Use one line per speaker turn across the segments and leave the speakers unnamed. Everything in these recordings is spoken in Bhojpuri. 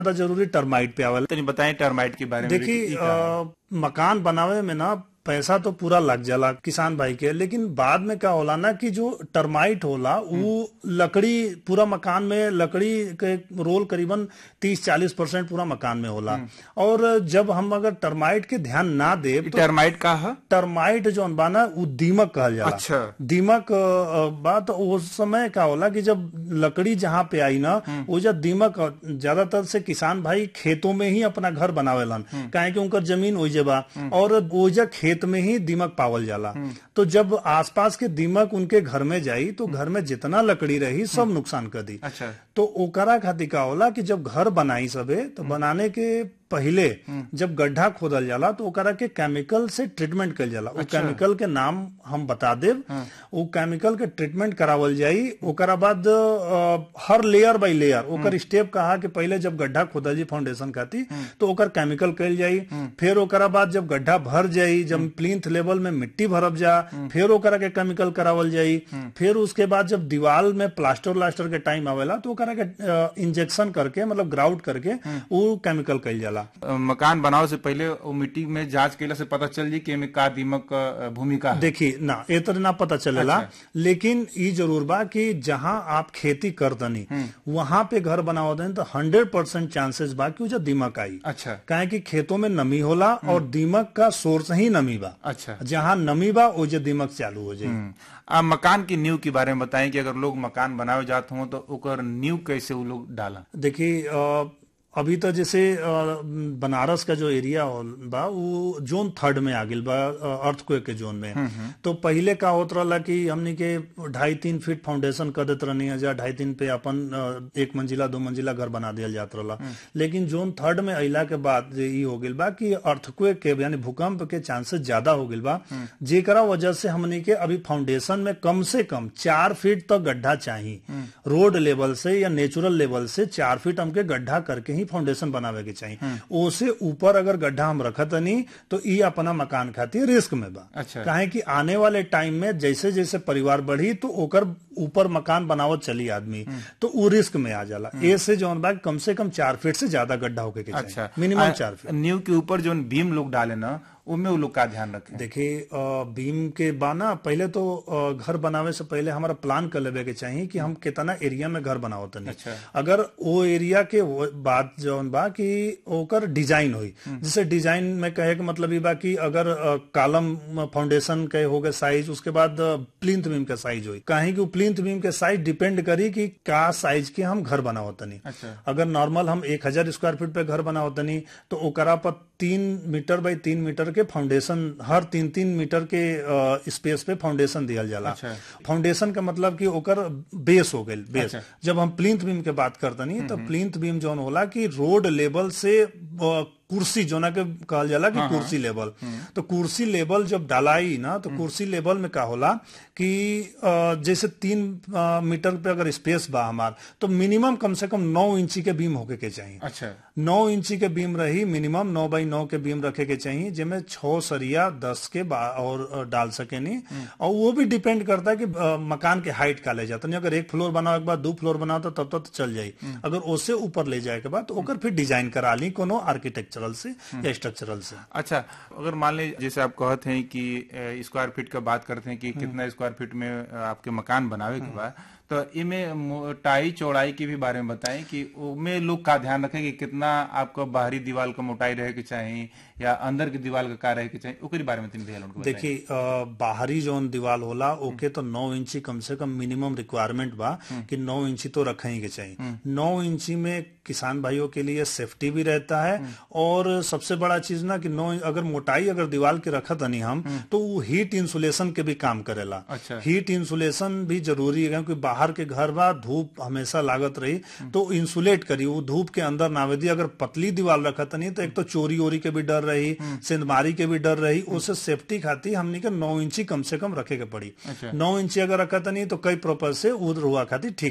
ज्यादा जरूरी टर्माइट पे आवेला
तनी बताएं टर्माइट के बारे में भी
देखी
कि ई का है?
अ, मकान बनावे में ना पैसा तो पूरा लग जाला किसान भाई के लेकिन बाद में क्या होला ना कि जो टर्माइट होला वो लकड़ी पूरा मकान में लकड़ी के रोल करीबन 30-40 परसेंट पूरा मकान में होला और जब हम अगर टर्माइट के ध्यान ना दे
ई
तो
टर्माइट का है
टर्माइट जौन बा ना वो दीमक कहल जाला
अच्छा।
दीमक अ, बा तो उस समय का होला कि जब लकड़ी जहाँ पे आई ना वो जब दीमक अ, ज्यादातर से किसान भाई खेतों में ही अपना घर बनावेलन काहे कि उनकर जमीन ओइजे बा और ओइजा खेत में ही दीमक पावल जाला तो जब आसपास के दीमक उनके घर में जाई तो घर में जितना लकड़ी रही सब नुकसान कर दी
अच्छा
तो ओकरा खातिर का होला कि जब घर बनाई सबे तो बनाने के पहिले जब गड्ढा खोदल जाला तो ओकरा के केमिकल से ट्रीटमेंट कल जाला वो केमिकल के नाम हम बता देब वो केमिकल के ट्रीटमेंट करावल जाई ओकरा बाद अ, हर लेयर बाय लेयर ओकर स्टेप कहा कि पहिले जब गड्ढा खोदल जी फाउंडेशन खातिर तो ओकर केमिकल कल जाई फिर ओकरा बाद जब गड्ढा भर जाई जब प्लिंथ लेवल में मिट्टी भरब जा फिर ओकरा के केमिकल करावल जाई फिर उसके बाद जब दीवार में प्लास्टर व्लास्टर के टाइम आवेला तो ओकरा के इंजेक्शन करके मतलब ग्राउट करके वो केमिकल कल जाला
अ, मकान बनावे से पहले वो मिट्टी में जांच केला से पता चल जी कि एमे का दीमक क, अ, भूमिका है
देखी ना ए तरह ना पता चलेला लेकिन ई जरूर बा कि जहां आप खेती कर दनी वहां पे घर बनावत दनी तो हंड्रेड परसेंट चांसेस बा कि उजा दीमक आई
अच्छा
काहे कि खेतों में नमी होला और दीमक का सोर्स ही नमी बा
अच्छा
जहां नमी बा ओजे दीमक चालू हो जाई
हम्म। आ मकान की नींव के बारे में बताएं कि अगर लोग मकान बनावे जाते हो तो ओकर नींव कैसे वो लोग डाला
देखिए अ, अभी तो जैसे अ, बनारस का जो एरिया होल बा वो जोन थर्ड में आ गिल बा अर्थक्वेक के जोन में तो पहिले का होत रहला कि हमनी के ढाई तीन फीट फाउंडेशन कर देत रहनी है जा ढाई तीन पे अपन अ, एक मंजिला दो मंजिला घर बना दिया जात रहला लेकिन जोन थर्ड में अइला के बाद जे ई हो गिल बा कि अर्थक्वेक के यानी भूकंप के चांसेस ज्यादा हो गिल बा जेकरा वजह से हमनी के अभी फाउंडेशन में कम से कम चार फीट तक गड्ढा चाहिए रोड लेवल से या नेचुरल लेवल से चार फीट हमके गड्ढा करके ही फाउंडेशन बनावे के चाहिए ओसे ऊपर अगर गड्ढा हम रखत नहीं तो ई अपना मकान खातिर रिस्क में बा
अच्छा।
काहे कि आने वाले टाइम में जैसे जैसे परिवार बढ़ी तो ओकर ऊपर मकान बनावत चली आदमी तो वो रिस्क में आ जाला ए से जौन बा कम से कम चार फीट से ज्यादा गड्ढा होके के चाहिए
अच्छा
मिनिमम
आ,
चार फीट
नींव के ऊपर जो बीम लोग डाले ना उनमें वो लोग का ध्यान रखें
देखिए अ, बीम के बाना पहले तो अ, घर बनावे से पहले हमारा प्लान कर लेवे के चाहिए कि हम कितना एरिया में घर बनावत तनी
अच्छा।
अगर वो एरिया के वो बात जौन बा कि ओकर डिजाइन हुई जैसे डिजाइन में कहे के मतलब ये बा कि अगर अ, कालम फाउंडेशन के हो गए साइज उसके बाद प्लिंथ बीम के साइज हुई काहे कि वो प्लिंथ बीम के साइज डिपेंड करी कि का साइज के हम घर बनावत तनी
अच्छा
अगर नॉर्मल हम एक हजार स्क्वायर फीट पे घर बनावत तनी तो ओकरा पर तीन मीटर बाई तीन मीटर के फाउंडेशन हर तीन तीन मीटर के स्पेस पे फाउंडेशन दियल जाला
अच्छा।
फाउंडेशन का मतलब कि ओकर बेस हो गई बेस
अच्छा।
जब हम प्लिंथ बीम के बात करतनी तो प्लिंथ बीम जौन होला कि रोड लेवल से अ, कुर्सी जोना के कहल जाला कि कुर्सी लेवल तो कुर्सी लेवल जब डालाई ना तो कुर्सी लेवल में का होला कि अ, जैसे तीन अ, मीटर पे अगर स्पेस बा हमार तो मिनिमम कम से कम नौ इंची के बीम होके के चाहिए
अच्छा
नौ इंची के बीम रही मिनिमम नौ बाई नौ के बीम रखे के चाहिए जिसमें छह सरिया दस के बा- और अ, डाल सके नहीं और वो भी डिपेंड करता है कि अ, मकान के हाइट का ले जाता नहीं अगर एक फ्लोर बनाओ के बाद दो फ्लोर बनाओ तो तब तक तो चल जाई अगर उससे ऊपर ले जाए के बाद तो ओकर फिर डिजाइन करा ली कोनो आर्किटेक्चरल से या स्ट्रक्चरल से
अच्छा अगर मान लीजिए जैसे आप कहते हैं कि अ, स्क्वायर फीट का बात करते हैं कि कितना स्क्वायर फीट में अ, आपके मकान बनावे के बाद तो इमे मोटाई चौड़ाई के भी बारे में बताएं कि उनमें लोग का ध्यान रखें कि कितना आपका बाहरी दीवार का मोटाई रहे के चाहिए या अंदर की दीवार का का रहे के चाहिए ओकरी बारे में तीन भैया उनको बताएं।
देखिए अ, बाहरी जोन दीवार होला ओके तो नौ इंची कम से कम मिनिमम रिक्वायरमेंट बा कि नौ इंची तो रखे ही के चाहिए नौ इंची में किसान भाइयों के लिए सेफ्टी भी रहता है और सबसे बड़ा चीज ना कि नौ अगर मोटाई अगर दीवार के रखत नहीं हम तो वो हीट इंसुलेशन के भी काम करेला
अच्छा।
हीट इंसुलेशन भी जरूरी है क्योंकि बाहर के घर बा धूप हमेशा लागत रही तो इंसुलेट करी वो धूप के अंदर ना आवे दी अगर पतली दीवार रखत नहीं तो एक तो चोरी ओरी के भी डर रही सिंधमारी के भी डर रही उससे सेफ्टी खातिर हमनी के नौ इंची कम से कम रखे के पड़ी
अच्छा।
नौ इंची अगर रखत नहीं तो कई प्रोपर से उद रुआ खातिर ठीक रही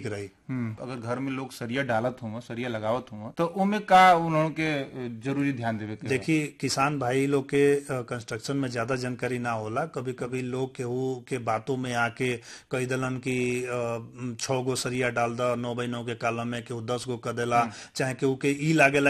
अगर घर में लोग सरिया डालत हो सरिया लगावत हो तो ओमे का उन्होंने के जरूरी ध्यान देवे के
देखिए किसान भाई लोग के कंस्ट्रक्शन में ज्यादा जानकारी ना होला कभी कभी लोग केहू के बातों में आके कही दलन की छह गो सरिया डाल द नौ बाई नौ के कालम में केहू दस गो कर देला चाहे केहू के ई लागेला